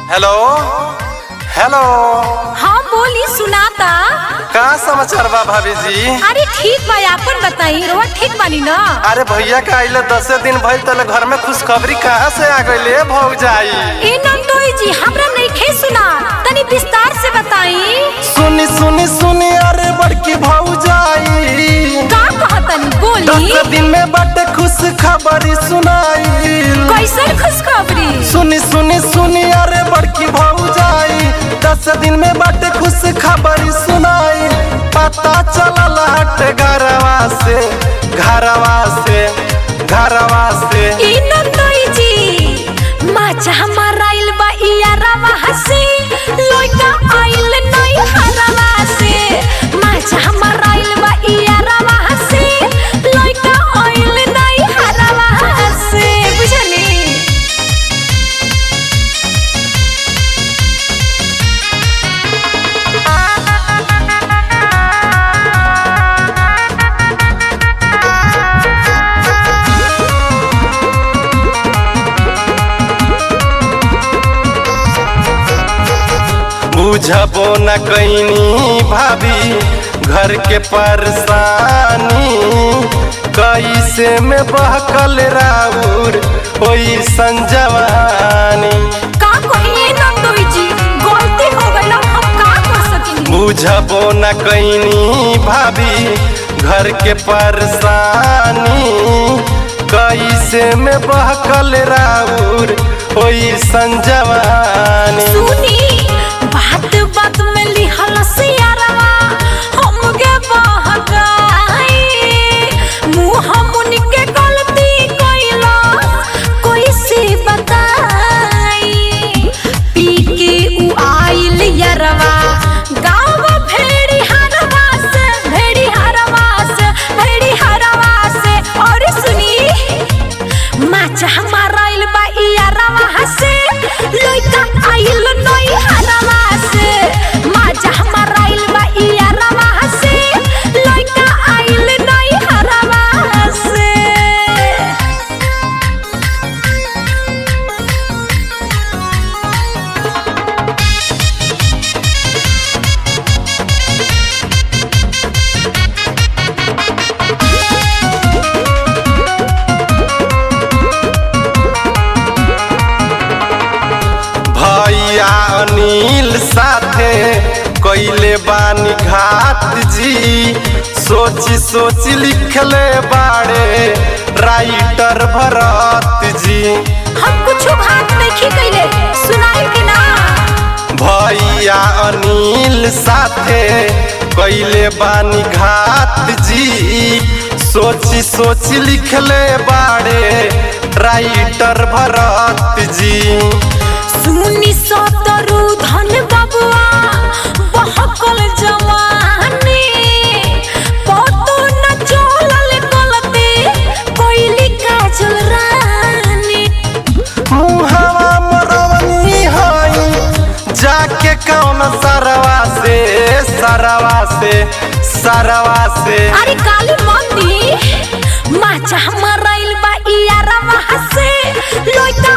hello hello हाँ बोली सुनाता का समाचार बा भाभी जी अरे ठीक बा आपन बताई रोआ ठीक बानी ना अरे भैया का आइले दसे दिन भइल तले घर में खुशखबरी कहाँ से आ गइले भौग जाई ए नंदोई जी हमरा नइखे सुना तनी विस्तार से बताई सुनी सुनी सुनी अरे बड़की भौग जाई का कहतनी बोली दस दिन में बटे खुश खबरी सुनाई कैसन खुशखबरी सुनी सुनी सुनी अरे बड़की भौग जाई दस दिन में बटे खुश खबरी सुनाई पता चलल हट घरवा से घरवा से घरवा से ए नंदोई जी माचा हमारा आइल बा इया रवा हसी लइका आइल नई हरवा से माचा हमारा आइल बा इया रवा हसी लइका आइल नई हरवा से बुझली बुझबो न कैनी भाभी घर के परेशानी कैसे में बहकल राउर ओई संजवानी का कहिए नंदोई जी गलती हो गइल हम का कर सकिनी बुझबो न कैनी भाभी घर के परेशानी कैसे में बहकल राउर ओई संजवानी सुनी बात बात में लिहल सियारवा हमके बहकाई मुंह मुन के गलती कइला कोई से बताई पी के उ आइल यरवा गाँव भेड़ी हरवा से भेड़ी हरवा से भेड़ी हरवा से और सुनी माचा हमारा आइल बा इया रवा हसे लइका आइल नई हरवा से माचा हमारा आइल बा इया रवा हसे लइका आइल नई हरवा से भैया अनिल साथे कैले बानी घात जी सोची सोची लिखले बाड़े राइटर भरत जी हम कुछ भात नहीं कइले सुनाई कि ना भैया अनिल साथे कैले बानी घात जी सोची सोची लिखले बाड़े राइटर भरत जी सुनी सतरु धन बबुआ बहकल जवानी पतो न चलल गलती कोइली काजल रानी मुहवा मरवनी हई जाके कौन सरवा से सरवा से सरवा से अरे काली मंदी माचा हमारा इल बा इया रवा हसे लोइका